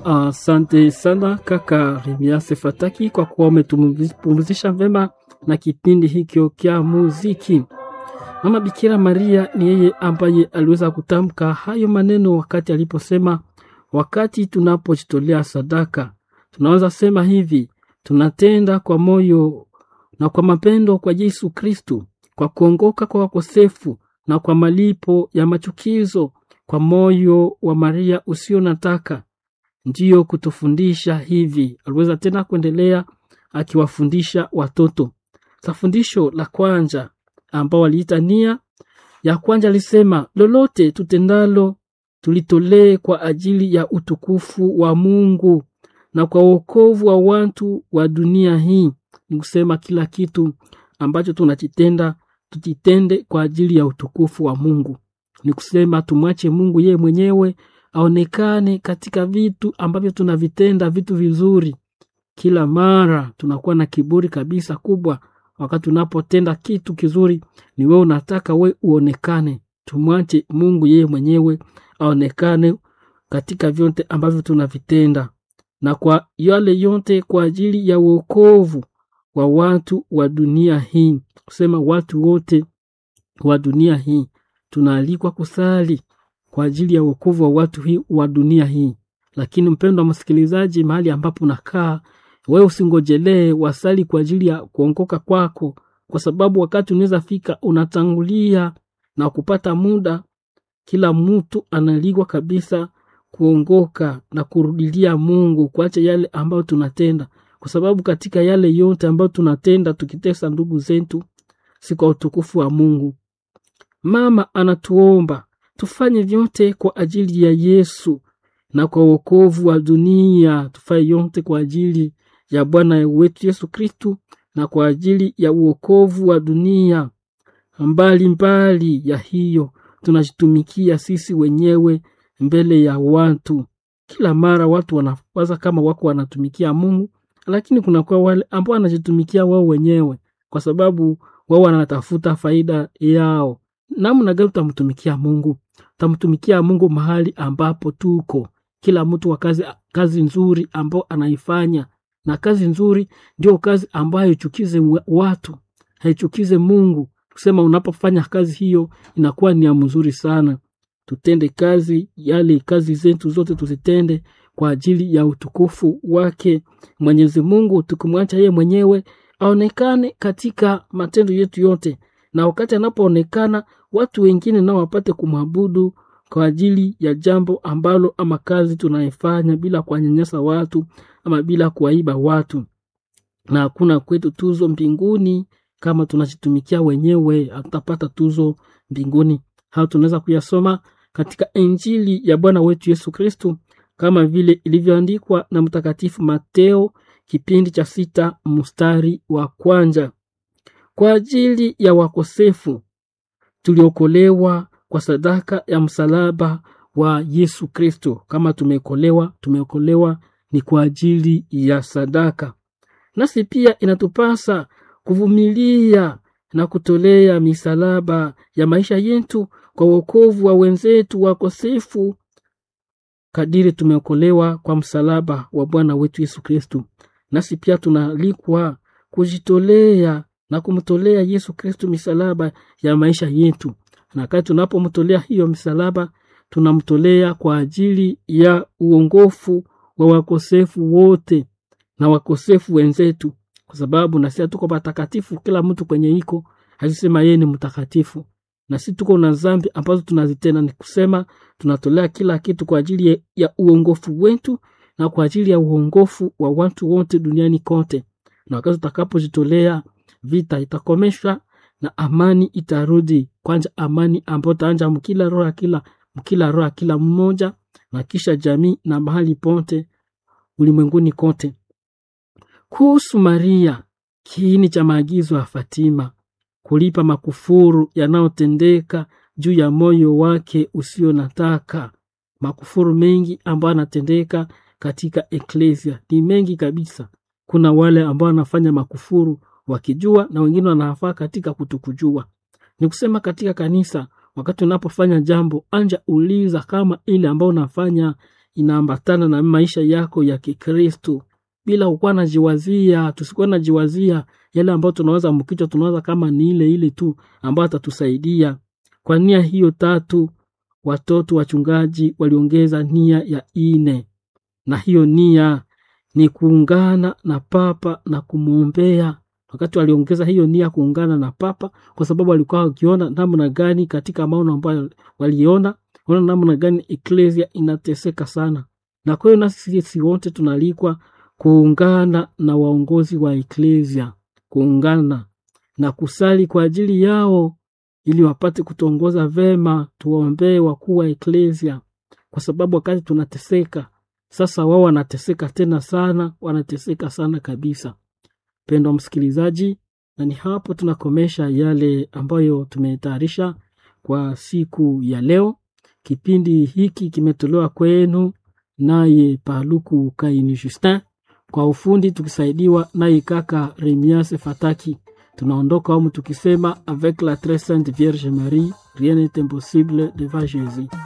Asante uh, sana kaka Remiase Fataki kwa kuwa umetupumzisha vema na kipindi hikyo kya muziki. Mama Bikira Maria ni yeye ambaye aliweza kutamka hayo maneno wakati aliposema, wakati tunapojitolea sadaka, tunaweza sema hivi, tunatenda kwa moyo na kwa mapendo kwa Yesu Kristu, kwa kuongoka kwa wakosefu na kwa malipo ya machukizo, kwa moyo wa Maria usio nataka ndiyo kutufundisha hivi. Aliweza tena kuendelea akiwafundisha watoto. Sa fundisho la kwanza ambao waliita nia ya kwanza, alisema lolote tutendalo tulitolee kwa ajili ya utukufu wa Mungu na kwa wokovu wa watu wa dunia hii. Ni kusema kila kitu ambacho tunakitenda tukitende kwa ajili ya utukufu wa Mungu. Ni kusema tumwache Mungu yeye mwenyewe aonekane katika vitu ambavyo tunavitenda, vitu vizuri. Kila mara tunakuwa na kiburi kabisa kubwa wakati unapotenda kitu kizuri, ni wewe unataka we uonekane. Tumwache Mungu yeye mwenyewe aonekane katika vyote ambavyo tunavitenda, na kwa yale yote kwa ajili ya uokovu wa watu wa dunia hii. Kusema watu wote wa dunia hii tunaalikwa kusali kwa ajili ya wokovu wa watu hii wa dunia hii. Lakini mpendo wa msikilizaji, mahali ambapo unakaa wewe, usingojelee wasali kwa ajili ya kuongoka kwako, kwa sababu wakati unaweza fika unatangulia na kupata muda. Kila mtu analikwa kabisa kuongoka na kurudilia Mungu, kuacha yale ambayo tunatenda, kwa sababu katika yale yote ambayo tunatenda tukitesa ndugu zetu, si kwa utukufu wa Mungu. Mama anatuomba tufanye vyote kwa ajili ya Yesu na kwa wokovu wa dunia. Tufanye yote kwa ajili ya Bwana wetu Yesu Kristu na kwa ajili ya uokovu wa dunia. Mbali mbali ya hiyo, tunajitumikia sisi wenyewe mbele ya watu. Kila mara watu wanawaza kama wako wanatumikia Mungu, lakini kunakuwa wale ambao wanajitumikia wao wenyewe, kwa sababu wao wanatafuta faida yao. Namna gani tutamtumikia Mungu? Tutamtumikia Mungu mahali ambapo tuko, kila mtu wa kazi, kazi nzuri ambao anaifanya, na kazi nzuri ndio kazi ambayo haichukize watu, haichukize Mungu. Kusema unapofanya kazi hiyo inakuwa ni ya mzuri sana. Tutende kazi yale, kazi zetu zote tuzitende kwa ajili ya utukufu wake Mwenyezi Mungu, tukimwacha yeye mwenyewe aonekane katika matendo yetu yote, na wakati anapoonekana watu wengine nao wapate kumwabudu kwa ajili ya jambo ambalo ama kazi tunaifanya bila kuwanyanyasa watu ama bila kuwaiba watu. Na hakuna kwetu tuzo mbinguni kama tunajitumikia wenyewe, hatutapata tuzo mbinguni. Hao tunaweza kuyasoma katika Injili ya Bwana wetu Yesu Kristu kama vile ilivyoandikwa na Mtakatifu Mateo kipindi cha sita mstari wa kwanza kwa ajili ya wakosefu tuliokolewa kwa sadaka ya msalaba wa Yesu Kristo. Kama tumeokolewa, tumeokolewa ni kwa ajili ya sadaka. Nasi pia inatupasa kuvumilia na kutolea misalaba ya maisha yetu kwa wokovu wa wenzetu wakosefu, kadiri tumeokolewa kwa msalaba wa Bwana wetu Yesu Kristo. Nasi pia tunaalikwa kujitolea na kumtolea Yesu Kristo misalaba ya maisha yetu, na wakati tunapomtolea hiyo misalaba, tunamtolea kwa ajili ya uongofu wa wakosefu wote na wakosefu wenzetu, kwa sababu na sisi tuko patakatifu. Kila mtu kwenye iko hasema yeye ni mtakatifu, na sisi tuko na dhambi ambazo tunazitenda. Ni kusema tunatolea kila kitu kwa ajili ya uongofu wetu na kwa ajili ya uongofu wa watu wote duniani kote, na wakati tutakapojitolea vita itakomeshwa na amani itarudi. Kwanza amani ambayo taanja mkila roho ya kila mkila roho ya kila mmoja, na kisha jamii na mahali pote ulimwenguni kote. Kuhusu Maria, kiini cha maagizo ya Fatima, kulipa makufuru yanayotendeka juu ya moyo wake usio nataka. Makufuru mengi ambayo anatendeka katika eklesia ni mengi kabisa. Kuna wale ambao wanafanya makufuru wakijua na wengine wanafaa katika kutokujua. Ni kusema katika kanisa, wakati unapofanya jambo anja uliza kama ile ambayo unafanya inaambatana na maisha yako ya Kikristo bila kukuwa najiwazia, tusikuwa najiwazia yale ambayo tunaweza mkichwa, tunawaza kama ni ile ile tu ambayo atatusaidia. Kwa nia hiyo tatu, watoto wachungaji waliongeza nia ya ine, na hiyo nia ni kuungana na Papa na kumwombea. Wakati waliongeza hiyo nia kuungana na Papa, kwa sababu walikuwa wakiona namna gani katika maono ambayo waliona, ona namna gani eklesia inateseka sana, na kwa hiyo nasi sisi wote tunaalikwa kuungana na waongozi wa eklesia, kuungana na kusali kwa ajili yao ili wapate kutuongoza vema. Tuwaombee wakuu wa eklesia, kwa sababu wakati tunateseka sasa, wao wanateseka tena sana, wanateseka sana kabisa. Pendwa msikilizaji, na ni hapo tunakomesha yale ambayo tumetayarisha kwa siku ya leo. Kipindi hiki kimetolewa kwenu naye Paluku Kaini Justin, kwa ufundi tukisaidiwa naye kaka Remias Fataki. Tunaondoka humu tukisema avec la très sainte Vierge Marie rien n'est impossible devant Jésus.